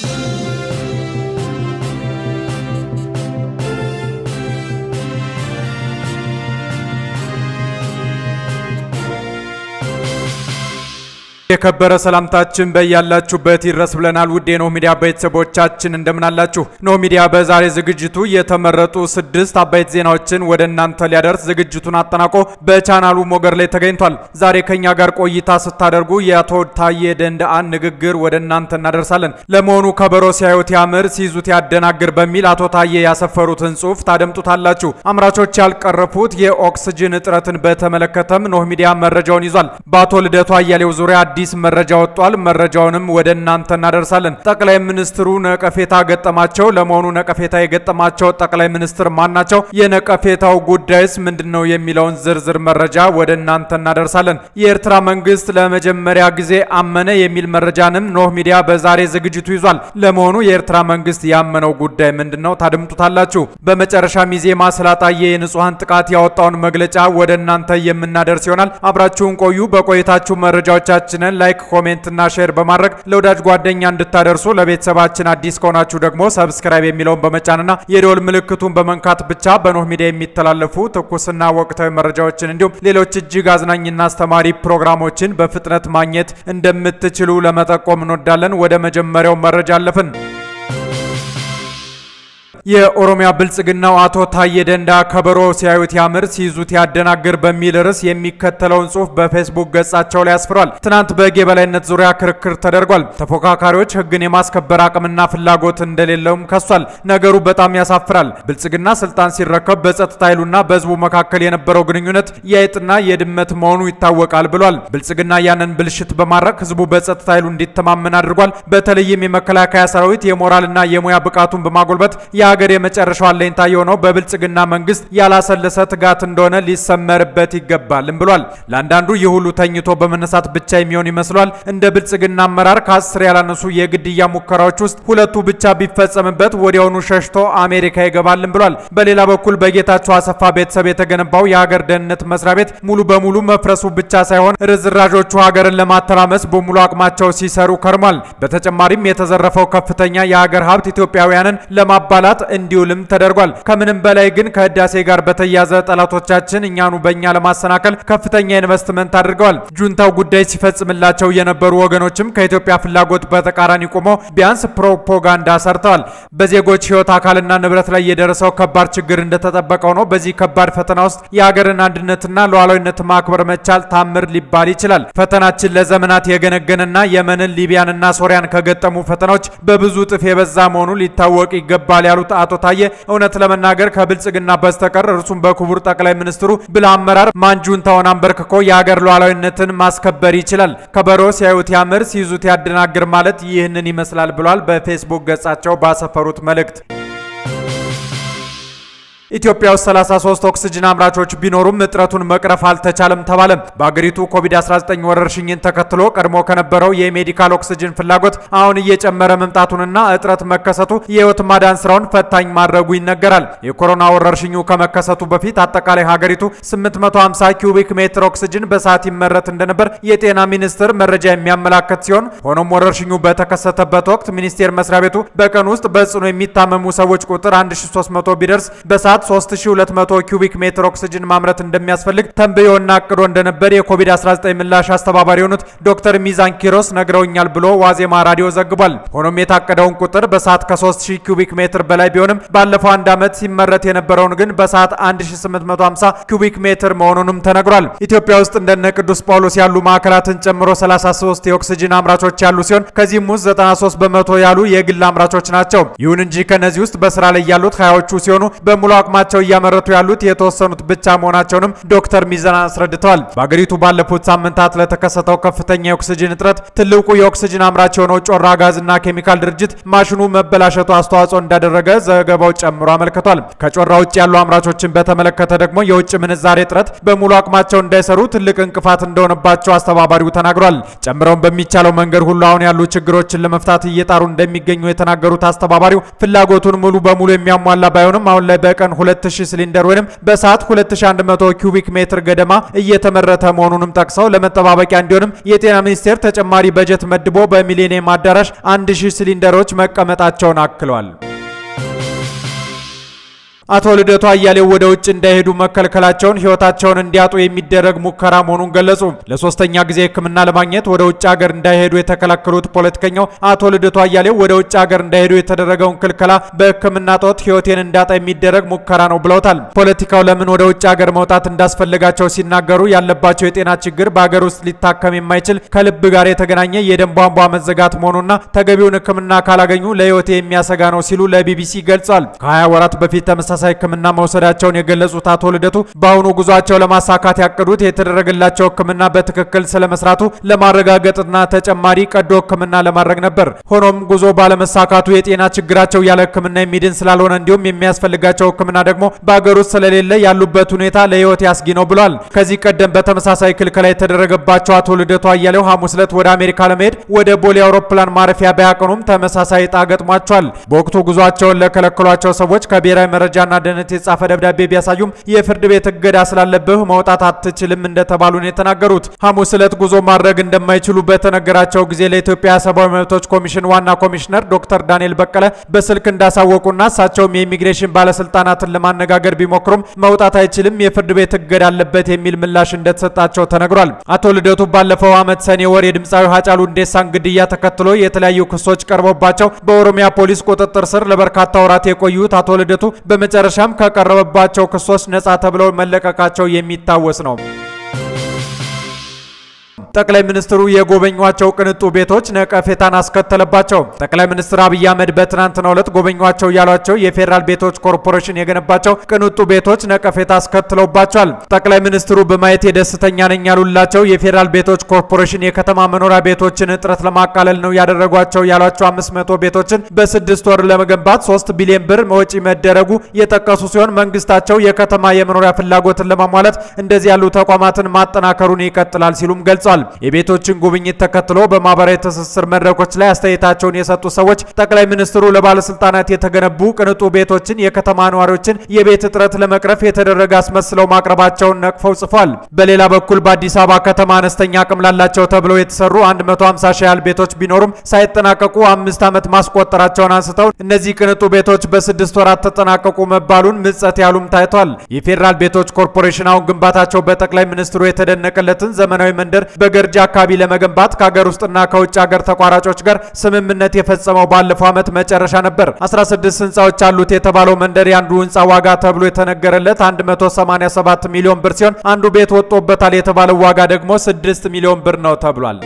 የከበረ ሰላምታችን በያላችሁበት ይድረስ ብለናል። ውድ የኖህ ሚዲያ ቤተሰቦቻችን እንደምናላችሁ። ኖህ ሚዲያ በዛሬ ዝግጅቱ የተመረጡ ስድስት አበይት ዜናዎችን ወደ እናንተ ሊያደርስ ዝግጅቱን አጠናቆ በቻናሉ ሞገድ ላይ ተገኝቷል። ዛሬ ከኛ ጋር ቆይታ ስታደርጉ የአቶ ታዬ ደንደአን ንግግር ወደ እናንተ እናደርሳለን። ለመሆኑ ከበሮ ሲያዩት ያምር ሲይዙት ያደናግር በሚል አቶ ታዬ ያሰፈሩትን ጽሑፍ ታደምጡታላችሁ። አምራቾች ያልቀረፉት የኦክስጅን እጥረትን በተመለከተም ኖህ ሚዲያ መረጃውን ይዟል። በአቶ ልደቱ አያሌው ዙሪያ አዲስ መረጃ ወጥቷል። መረጃውንም ወደ እናንተ እናደርሳለን። ጠቅላይ ሚኒስትሩ ነቀፌታ ገጠማቸው። ለመሆኑ ነቀፌታ የገጠማቸው ጠቅላይ ሚኒስትር ማን ናቸው? የነቀፌታው ጉዳይስ ምንድን ነው? የሚለውን ዝርዝር መረጃ ወደ እናንተ እናደርሳለን። የኤርትራ መንግስት ለመጀመሪያ ጊዜ አመነ የሚል መረጃንም ኖህ ሚዲያ በዛሬ ዝግጅቱ ይዟል። ለመሆኑ የኤርትራ መንግስት ያመነው ጉዳይ ምንድን ነው? ታድምጡታላችሁ። በመጨረሻም ኢዜማ ስላጣየ የንጹሐን ጥቃት ያወጣውን መግለጫ ወደ እናንተ የምናደርስ ይሆናል። አብራችሁን ቆዩ። በቆይታችሁ መረጃዎቻችንን ላይክ፣ ኮሜንት እና ሼር በማድረግ ለወዳጅ ጓደኛ እንድታደርሱ ለቤተሰባችን አዲስ ከሆናችሁ ደግሞ ሰብስክራይብ የሚለውን በመጫንና የደወል ምልክቱን በመንካት ብቻ በኖህ ሚዲያ የሚተላለፉ ትኩስና ወቅታዊ መረጃዎችን እንዲሁም ሌሎች እጅግ አዝናኝና አስተማሪ ፕሮግራሞችን በፍጥነት ማግኘት እንደምትችሉ ለመጠቆም እንወዳለን። ወደ መጀመሪያው መረጃ አለፍን። የኦሮሚያ ብልጽግናው አቶ ታዬ ደንዳ ከበሮ ሲያዩት ያምር ሲይዙት ያደናግር በሚል ርዕስ የሚከተለውን ጽሑፍ በፌስቡክ ገጻቸው ላይ አስፍሯል። ትናንት በሕግ የበላይነት ዙሪያ ክርክር ተደርጓል። ተፎካካሪዎች ሕግን የማስከበር አቅምና ፍላጎት እንደሌለውም ከሷል። ነገሩ በጣም ያሳፍራል። ብልጽግና ስልጣን ሲረከብ በጸጥታ ኃይሉና በሕዝቡ መካከል የነበረው ግንኙነት የአይጥና የድመት መሆኑ ይታወቃል ብሏል። ብልጽግና ያንን ብልሽት በማድረግ ሕዝቡ በጸጥታ ኃይሉ እንዲተማመን አድርጓል። በተለይም የመከላከያ ሰራዊት የሞራልና የሙያ ብቃቱን በማጎልበት የሀገር የመጨረሻው አለኝታ የሆነው በብልጽግና መንግስት ያላሰለሰ ትጋት እንደሆነ ሊሰመርበት ይገባልም ብሏል። ለአንዳንዱ ይህ ሁሉ ተኝቶ በመነሳት ብቻ የሚሆን ይመስሏል። እንደ ብልጽግና አመራር ከአስር ያላነሱ የግድያ ሙከራዎች ውስጥ ሁለቱ ብቻ ቢፈጸምበት ወዲያውኑ ሸሽቶ አሜሪካ ይገባልም ብሏል። በሌላ በኩል በጌታቸው አሰፋ ቤተሰብ የተገነባው የሀገር ደህንነት መስሪያ ቤት ሙሉ በሙሉ መፍረሱ ብቻ ሳይሆን ርዝራዦቹ ሀገርን ለማተራመስ በሙሉ አቅማቸው ሲሰሩ ከርሟል። በተጨማሪም የተዘረፈው ከፍተኛ የሀገር ሀብት ኢትዮጵያውያንን ለማባላት እንዲውልም ተደርጓል። ከምንም በላይ ግን ከህዳሴ ጋር በተያያዘ ጠላቶቻችን እኛኑ በእኛ ለማሰናከል ከፍተኛ ኢንቨስትመንት አድርገዋል። ጁንታው ጉዳይ ሲፈጽምላቸው የነበሩ ወገኖችም ከኢትዮጵያ ፍላጎት በተቃራኒ ቆመው ቢያንስ ፕሮፓጋንዳ ሰርተዋል። በዜጎች ህይወት፣ አካልና ንብረት ላይ የደረሰው ከባድ ችግር እንደተጠበቀው ነው። በዚህ ከባድ ፈተና ውስጥ የሀገርን አንድነትና ሉዓላዊነት ማክበር መቻል ታምር ሊባል ይችላል። ፈተናችን ለዘመናት የገነገነና የመንን ሊቢያንና ሶሪያን ከገጠሙ ፈተናዎች በብዙ እጥፍ የበዛ መሆኑ ሊታወቅ ይገባል ያሉት አቶ ታዬ እውነት ለመናገር ከብልጽግና በስተቀር እርሱም በክቡር ጠቅላይ ሚኒስትሩ ብልህ አመራር ማን ጁንታውን አንበርክኮ የሀገር ሉዓላዊነትን ማስከበር ይችላል? ከበሮ ሲያዩት ያምር ሲይዙት ያደናግር ማለት ይህንን ይመስላል ብሏል። በፌስቡክ ገጻቸው ባሰፈሩት መልእክት ኢትዮጵያ ውስጥ 33 ኦክስጅን አምራቾች ቢኖሩም እጥረቱን መቅረፍ አልተቻለም ተባለ። በአገሪቱ ኮቪድ-19 ወረርሽኝን ተከትሎ ቀድሞ ከነበረው የሜዲካል ኦክስጅን ፍላጎት አሁን እየጨመረ መምጣቱንና እጥረት መከሰቱ የህይወት ማዳን ስራውን ፈታኝ ማድረጉ ይነገራል። የኮሮና ወረርሽኙ ከመከሰቱ በፊት አጠቃላይ ሀገሪቱ 850 ኪዩቢክ ሜትር ኦክስጅን በሰዓት ይመረት እንደነበር የጤና ሚኒስቴር መረጃ የሚያመላክት ሲሆን ሆኖም ወረርሽኙ በተከሰተበት ወቅት ሚኒስቴር መስሪያ ቤቱ በቀን ውስጥ በጽኑ የሚታመሙ ሰዎች ቁጥር 1300 ቢደርስ በሰዓት 3200 ኪዩቢክ ሜትር ኦክስጅን ማምረት እንደሚያስፈልግ ተንብዮና አቅዶ እንደነበር የኮቪድ-19 ምላሽ አስተባባሪ የሆኑት ዶክተር ሚዛን ኪሮስ ነግረውኛል ብሎ ዋዜማ ራዲዮ ዘግቧል። ሆኖም የታቀደውን ቁጥር በሰዓት ከ3000 ኪዩቢክ ሜትር በላይ ቢሆንም ባለፈው አንድ ዓመት ሲመረት የነበረውን ግን በሰዓት 1850 ኪዩቢክ ሜትር መሆኑንም ተነግሯል። ኢትዮጵያ ውስጥ እንደነ ቅዱስ ጳውሎስ ያሉ ማዕከላትን ጨምሮ 33 የኦክስጅን አምራቾች ያሉ ሲሆን ከዚህም ውስጥ 93 በመቶ ያሉ የግል አምራቾች ናቸው። ይሁን እንጂ ከነዚህ ውስጥ በስራ ላይ ያሉት ሀያዎቹ ሲሆኑ በሙሉ አቅማቸው እያመረቱ ያሉት የተወሰኑት ብቻ መሆናቸውንም ዶክተር ሚዛን አስረድተዋል። በአገሪቱ ባለፉት ሳምንታት ለተከሰተው ከፍተኛ የኦክስጅን እጥረት ትልቁ የኦክስጅን አምራች የሆነው ጮራ ጋዝና ኬሚካል ድርጅት ማሽኑ መበላሸቱ አስተዋጽኦ እንዳደረገ ዘገባው ጨምሮ አመልክቷል። ከጮራ ውጭ ያሉ አምራቾችን በተመለከተ ደግሞ የውጭ ምንዛሬ እጥረት በሙሉ አቅማቸው እንዳይሰሩ ትልቅ እንቅፋት እንደሆነባቸው አስተባባሪው ተናግሯል። ጨምረውም በሚቻለው መንገድ ሁሉ አሁን ያሉ ችግሮችን ለመፍታት እየጣሩ እንደሚገኙ የተናገሩት አስተባባሪው ፍላጎቱን ሙሉ በሙሉ የሚያሟላ ባይሆንም አሁን ላይ በቀን በቀን 2000 ሲሊንደር ወይም በሰዓት 2100 ኪዩቢክ ሜትር ገደማ እየተመረተ መሆኑንም ጠቅሰው ለመጠባበቂያ እንዲሆንም የጤና ሚኒስቴር ተጨማሪ በጀት መድቦ በሚሊኒየም አዳራሽ 1000 ሲሊንደሮች መቀመጣቸውን አክለዋል። አቶ ልደቱ አያሌው ወደ ውጭ እንዳይሄዱ መከልከላቸውን ሕይወታቸውን እንዲያጡ የሚደረግ ሙከራ መሆኑን ገለጹ። ለሶስተኛ ጊዜ ሕክምና ለማግኘት ወደ ውጭ ሀገር እንዳይሄዱ የተከለከሉት ፖለቲከኛው አቶ ልደቱ አያሌው ወደ ውጭ ሀገር እንዳይሄዱ የተደረገውን ክልከላ በሕክምና ጦት ሕይወቴን እንዳጣ የሚደረግ ሙከራ ነው ብለውታል። ፖለቲካው ለምን ወደ ውጭ ሀገር መውጣት እንዳስፈለጋቸው ሲናገሩ ያለባቸው የጤና ችግር በሀገር ውስጥ ሊታከም የማይችል ከልብ ጋር የተገናኘ የደም ቧንቧ መዘጋት መሆኑና ተገቢውን ሕክምና ካላገኙ ለሕይወቴ የሚያሰጋ ነው ሲሉ ለቢቢሲ ገልጿል። ከ20 ወራት በፊት ተመሳሳይ ሕክምና መውሰዳቸውን የገለጹት አቶ ልደቱ በአሁኑ ጉዟቸው ለማሳካት ያቀዱት የተደረገላቸው ሕክምና በትክክል ስለመስራቱ ለማረጋገጥና ተጨማሪ ቀዶ ሕክምና ለማድረግ ነበር። ሆኖም ጉዞ ባለመሳካቱ የጤና ችግራቸው ያለ ሕክምና የሚድን ስላልሆነ እንዲሁም የሚያስፈልጋቸው ሕክምና ደግሞ በአገር ውስጥ ስለሌለ ያሉበት ሁኔታ ለሕይወት ያስጊ ነው ብሏል። ከዚህ ቀደም በተመሳሳይ ክልከላ የተደረገባቸው አቶ ልደቱ አያሌው ሐሙስ ዕለት ወደ አሜሪካ ለመሄድ ወደ ቦሌ አውሮፕላን ማረፊያ ቢያቀኑም ተመሳሳይ ዕጣ ገጥሟቸዋል። በወቅቱ ጉዟቸውን ለከለከሏቸው ሰዎች ከብሔራዊ መረጃና ደህንነት የተጻፈ ደብዳቤ ቢያሳዩም የፍርድ ቤት እገዳ ስላለብህ መውጣት አትችልም እንደተባሉ ነው የተናገሩት። ሐሙስ ዕለት ጉዞ ማድረግ እንደማይችሉ በተነገራቸው ጊዜ ለኢትዮጵያ ሰብአዊ መብቶች ኮሚሽን ዋና ኮሚሽነር ዶክተር ዳንኤል በቀለ በስልክ እንዳሳወቁና እሳቸውም የኢሚግሬሽን ባለስልጣናትን ለማነጋገር ቢሞክሩም መውጣት አይችልም፣ የፍርድ ቤት እገዳ አለበት የሚል ምላሽ እንደተሰጣቸው ተነግሯል። አቶ ልደቱ ባለፈው ዓመት ሰኔ ወር የድምፃዊ ሀጫሉ ሁንዴሳን ግድያ ተከትሎ የተለያዩ ክሶች ቀርቦባቸው በኦሮሚያ ፖሊስ ቁጥጥር ስር ለበርካታ ወራት የቆዩት አቶ ልደቱ በመጨረሻም ከቀረበባቸው ክሶች ነጻ ተብለው መለቀቃቸው የሚታወስ ነው። ጠቅላይ ሚኒስትሩ የጎበኟቸው ቅንጡ ቤቶች ነቀፌታን አስከተለባቸው። ጠቅላይ ሚኒስትር አብይ አህመድ በትናንትናው ዕለት ጎበኟቸው ያሏቸው የፌዴራል ቤቶች ኮርፖሬሽን የገነባቸው ቅንጡ ቤቶች ነቀፌታ አስከትለውባቸዋል። ጠቅላይ ሚኒስትሩ በማየት የደስተኛ ነኝ ያሉላቸው የፌዴራል ቤቶች ኮርፖሬሽን የከተማ መኖሪያ ቤቶችን እጥረት ለማቃለል ነው ያደረጓቸው ያሏቸው 500 ቤቶችን በስድስት ወር ለመገንባት 3 ቢሊዮን ብር ወጪ መደረጉ የጠቀሱ ሲሆን መንግስታቸው የከተማ የመኖሪያ ፍላጎትን ለማሟላት እንደዚህ ያሉ ተቋማትን ማጠናከሩን ይቀጥላል ሲሉም ገልጿል። የቤቶችን ጉብኝት ተከትሎ በማህበራዊ ትስስር መድረኮች ላይ አስተያየታቸውን የሰጡ ሰዎች ጠቅላይ ሚኒስትሩ ለባለስልጣናት የተገነቡ ቅንጡ ቤቶችን የከተማ ነዋሪዎችን የቤት እጥረት ለመቅረፍ የተደረገ አስመስለው ማቅረባቸውን ነቅፈው ጽፏል። በሌላ በኩል በአዲስ አበባ ከተማ አነስተኛ አቅም ላላቸው ተብለው የተሰሩ 150 ሺህ ያህል ቤቶች ቢኖሩም ሳይጠናቀቁ አምስት ዓመት ማስቆጠራቸውን አንስተው እነዚህ ቅንጡ ቤቶች በስድስት ወራት ተጠናቀቁ መባሉን ምጸት ያሉም ታይቷል። የፌዴራል ቤቶች ኮርፖሬሽን አሁን ግንባታቸው በጠቅላይ ሚኒስትሩ የተደነቀለትን ዘመናዊ መንደር በገርጂ አካባቢ ለመገንባት ከሀገር ውስጥና ከውጭ ሀገር ተቋራጮች ጋር ስምምነት የፈጸመው ባለፈው ዓመት መጨረሻ ነበር። 16 ህንፃዎች አሉት የተባለው መንደር የአንዱ ህንፃ ዋጋ ተብሎ የተነገረለት 187 ሚሊዮን ብር ሲሆን አንዱ ቤት ወጥቶበታል የተባለው ዋጋ ደግሞ 6 ሚሊዮን ብር ነው ተብሏል።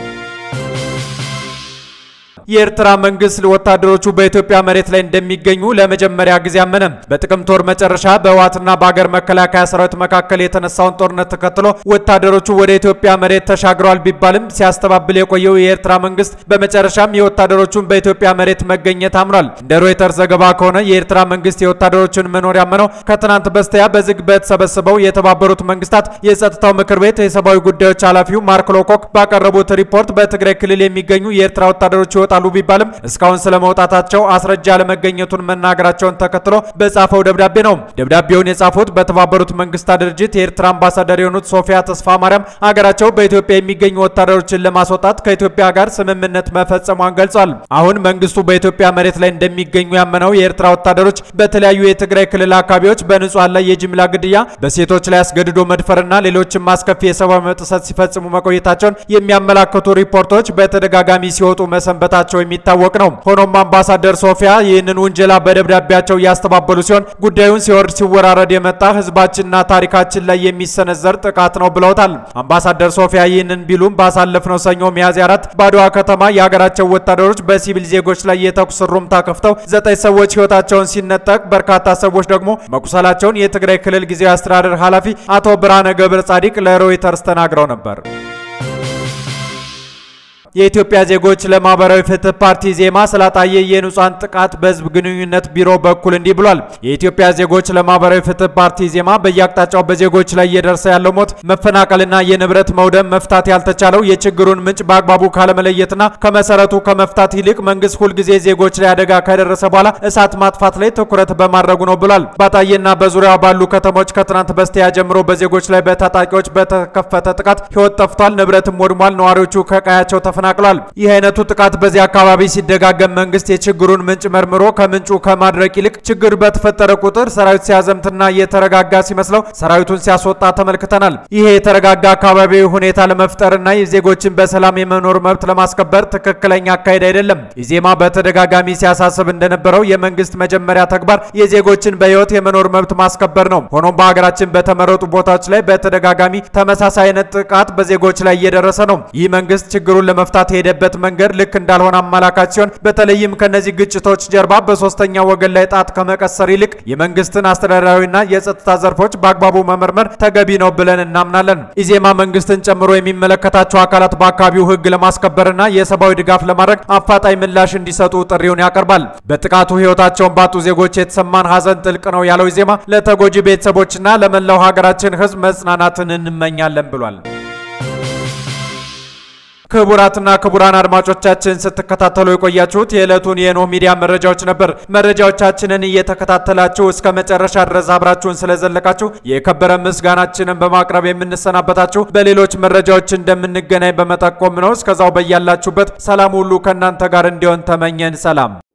የኤርትራ መንግስት ወታደሮቹ በኢትዮጵያ መሬት ላይ እንደሚገኙ ለመጀመሪያ ጊዜ አመነ። በጥቅምት ወር መጨረሻ በህወሓትና በሀገር መከላከያ ሰራዊት መካከል የተነሳውን ጦርነት ተከትሎ ወታደሮቹ ወደ ኢትዮጵያ መሬት ተሻግረዋል ቢባልም ሲያስተባብል የቆየው የኤርትራ መንግስት በመጨረሻም የወታደሮቹን በኢትዮጵያ መሬት መገኘት አምኗል። እንደ ሮይተርስ ዘገባ ከሆነ የኤርትራ መንግስት የወታደሮቹን መኖር ያመነው ከትናንት በስቲያ በዝግ በተሰበሰበው የተባበሩት መንግስታት የጸጥታው ምክር ቤት የሰብአዊ ጉዳዮች ኃላፊው ማርክ ሎኮክ ባቀረቡት ሪፖርት በትግራይ ክልል የሚገኙ የኤርትራ ወታደሮች ይወጣሉ ቢባልም እስካሁን ስለመውጣታቸው አስረጃ አለመገኘቱን መናገራቸውን ተከትሎ በጻፈው ደብዳቤ ነው። ደብዳቤውን የጻፉት በተባበሩት መንግስታት ድርጅት የኤርትራ አምባሳደር የሆኑት ሶፊያ ተስፋ ማርያም ሀገራቸው በኢትዮጵያ የሚገኙ ወታደሮችን ለማስወጣት ከኢትዮጵያ ጋር ስምምነት መፈጸሟን ገልጿል። አሁን መንግስቱ በኢትዮጵያ መሬት ላይ እንደሚገኙ ያመነው የኤርትራ ወታደሮች በተለያዩ የትግራይ ክልል አካባቢዎች በንጹሃን ላይ የጅምላ ግድያ፣ በሴቶች ላይ አስገድዶ መድፈርና ሌሎችም አስከፊ የሰብአዊ መብት ጥሰት ሲፈጽሙ መቆየታቸውን የሚያመላክቱ ሪፖርቶች በተደጋጋሚ ሲወጡ መሰንበታቸው የሚታወቅ ነው። ሆኖም አምባሳደር ሶፊያ ይህንን ውንጀላ በደብዳቤያቸው እያስተባበሉ ሲሆን ጉዳዩን ሲወርድ ሲወራረድ የመጣ ህዝባችንና ታሪካችን ላይ የሚሰነዘር ጥቃት ነው ብለውታል። አምባሳደር ሶፊያ ይህንን ቢሉም ባሳለፍነው ሰኞ ሚያዝያ አራት በአድዋ ከተማ የሀገራቸው ወታደሮች በሲቪል ዜጎች ላይ የተኩስ ሩምታ ከፍተው ዘጠኝ ሰዎች ህይወታቸውን ሲነጠቅ በርካታ ሰዎች ደግሞ መቁሰላቸውን የትግራይ ክልል ጊዜያዊ አስተዳደር ኃላፊ አቶ ብርሃነ ገብረ ጻዲቅ ለሮይተርስ ተናግረው ነበር። የኢትዮጵያ ዜጎች ለማህበራዊ ፍትህ ፓርቲ ዜማ ስላጣየ የንጹሃን ጥቃት በህዝብ ግንኙነት ቢሮ በኩል እንዲህ ብሏል። የኢትዮጵያ ዜጎች ለማህበራዊ ፍትህ ፓርቲ ዜማ በየአቅጣጫው በዜጎች ላይ እየደረሰ ያለው ሞት፣ መፈናቀልና የንብረት መውደም መፍታት ያልተቻለው የችግሩን ምንጭ በአግባቡ ካለመለየትና ከመሰረቱ ከመፍታት ይልቅ መንግስት ሁልጊዜ ዜጎች ላይ አደጋ ከደረሰ በኋላ እሳት ማጥፋት ላይ ትኩረት በማድረጉ ነው ብሏል። ባጣዬና በዙሪያው ባሉ ከተሞች ከትናንት በስቲያ ጀምሮ በዜጎች ላይ በታጣቂዎች በተከፈተ ጥቃት ህይወት ጠፍቷል፣ ንብረትም ወድሟል፣ ነዋሪዎቹ ከቀያቸው ተፈናቅሏል። ይህ አይነቱ ጥቃት በዚህ አካባቢ ሲደጋገም መንግስት የችግሩን ምንጭ መርምሮ ከምንጩ ከማድረቅ ይልቅ ችግር በተፈጠረ ቁጥር ሰራዊት ሲያዘምትና የተረጋጋ ሲመስለው ሰራዊቱን ሲያስወጣ ተመልክተናል። ይሄ የተረጋጋ አካባቢ ሁኔታ ለመፍጠርና የዜጎችን በሰላም የመኖር መብት ለማስከበር ትክክለኛ አካሄድ አይደለም። ኢዜማ በተደጋጋሚ ሲያሳስብ እንደነበረው የመንግስት መጀመሪያ ተግባር የዜጎችን በህይወት የመኖር መብት ማስከበር ነው። ሆኖም በሀገራችን በተመረጡ ቦታዎች ላይ በተደጋጋሚ ተመሳሳይ አይነት ጥቃት በዜጎች ላይ እየደረሰ ነው። ይህ መንግስት ችግሩን ለመፍታት የሄደበት መንገድ ልክ እንዳልሆነ አመላካች ሲሆን በተለይም ከነዚህ ግጭቶች ጀርባ በሶስተኛ ወገን ላይ ጣት ከመቀሰር ይልቅ የመንግስትን አስተዳደራዊና የጸጥታ ዘርፎች በአግባቡ መመርመር ተገቢ ነው ብለን እናምናለን። ኢዜማ መንግስትን ጨምሮ የሚመለከታቸው አካላት በአካባቢው ህግ ለማስከበርና የሰብአዊ ድጋፍ ለማድረግ አፋጣኝ ምላሽ እንዲሰጡ ጥሪውን ያቀርባል። በጥቃቱ ህይወታቸውን ባጡ ዜጎች የተሰማን ሀዘን ጥልቅ ነው ያለው ኢዜማ ለተጎጂ ቤተሰቦችና ለመላው ሀገራችን ህዝብ መጽናናትን እንመኛለን ብሏል። ክቡራትና ክቡራን አድማጮቻችን ስትከታተሉ የቆያችሁት የዕለቱን የኖህ ሚዲያ መረጃዎች ነበር። መረጃዎቻችንን እየተከታተላችሁ እስከ መጨረሻ ድረስ አብራችሁን ስለዘለቃችሁ የከበረ ምስጋናችንን በማቅረብ የምንሰናበታችሁ በሌሎች መረጃዎች እንደምንገናኝ በመጠቆም ነው። እስከዛው በያላችሁበት ሰላም ሁሉ ከእናንተ ጋር እንዲሆን ተመኘን። ሰላም